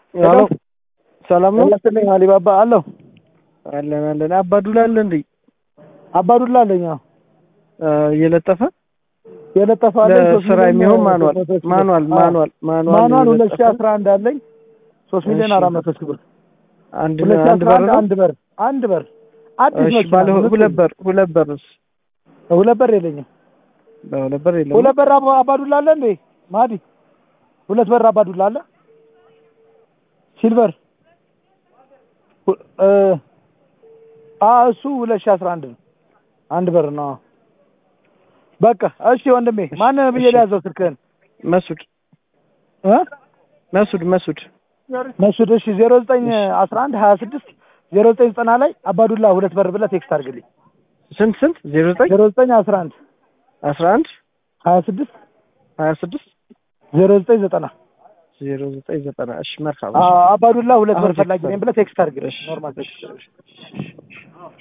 ሄሎ ሰላም ነው ያስልኝ አሊባባ አለሁ አለን አለን አባዱላ አለ እንዴ አባዱላ አለኝ አዎ እየለጠፈ የለጠፈ አለኝ ሶስት ለስራ ሚሊዮን የሚሆን ማኑዋል ሶስት መቶ ሺህ ማኑዋል ብር። ማኑዋል ማኑዋል ማኑዋል ሁለት ሺህ የለጠፈ አስራ አንድ አለኝ ሶስት ሚሊዮን እሺ። አራት መቶ ሺህ ብር አንድ ሁለት ሺህ አንድ አስራ በር አንድ ነው አንድ በር አንድ በር አዲስ እሺ መኪና ባለ ንጹህ። ሁለት በር ሁለት በርስ ሁለት በር የለኝም በሁለት በር የለም ሁለት በር አባ- አባዱላ አለ እንዴ ማዲ ሁለት በር አባዱላ አለ ሲልቨር ሁ- እ አ እሱ ሁለት ሺህ አስራ አንድ ነው አንድ በር ነው አዎ። በቃ እሺ ወንድሜ ማን ብዬ እሺ። ሊያዘው ስልክህን መሱድ እ መሱድ መሱድ መስድ እሺ ዜሮ ዘጠኝ አስራ አንድ ሀያ ስድስት ዜሮ ዘጠኝ ዘጠና ላይ አባዱላ ሁለት በር ብለህ ቴክስት አድርግልኝ ስንት ስንት ዜሮ ዘጠኝ ዜሮ ዘጠኝ አስራ አንድ አስራ አንድ ሀያ ስድስት ሀያ ስድስት ዜሮ ዘጠኝ ዘጠና ዜሮ ዘጠኝ ዘጠና እሺ መርካባ አባዱላ ሁለት አሁን በር ፈላጊ ነኝ ብለህ ቴክስት አድርግልኝ እሺ ኖርማል እሺ ቴክስት እሺ